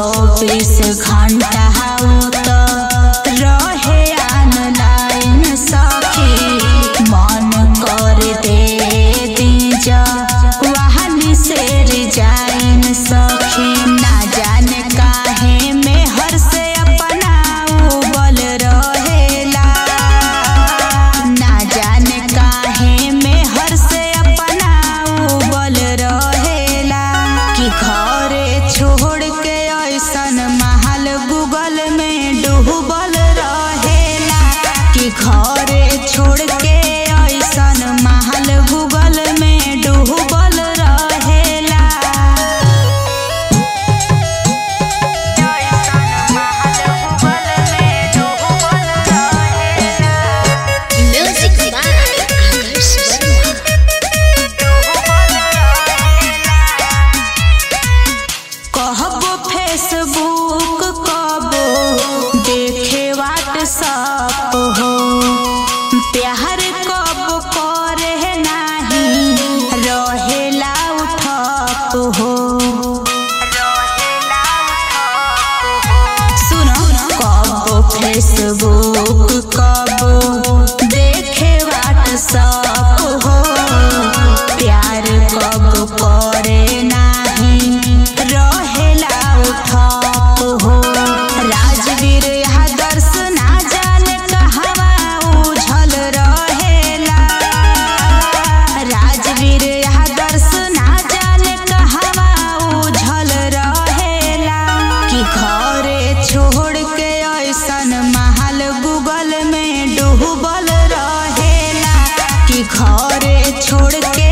चौबीस घंटा तो रहे ऑनलाइन सखी मन कर दे दीजा वहानी से रिजाइन सखी ना जाने काहे में हर से अपना उबल रहेला ना जाने काहे में हर से अपना उबल रहेला कि घरे छोड़ के ऐसन महल गूगल में डूबल रहेला कि घरे छोड़ के ऐसन महल गूगल में डूबल रहेला Music by Adarsh Sharma. कहबो फेसबुक कबो देखे व्हाट्सअप हो प्यार कब करे नाही रहेला उठप हो सुनो कबो फेसबुक कबो देखे व्हाट्सअप हो प्यार कब करे नाही रहेला उठप हो राजवीर आदर्श ना जाने कहवा उझल रहेला राजवीर आदर्श ना जाने कहवा उझल रहेला कि घरे छोड़ के ऐसन महल गूगल में डूबल रहेला कि घरे छोड़ के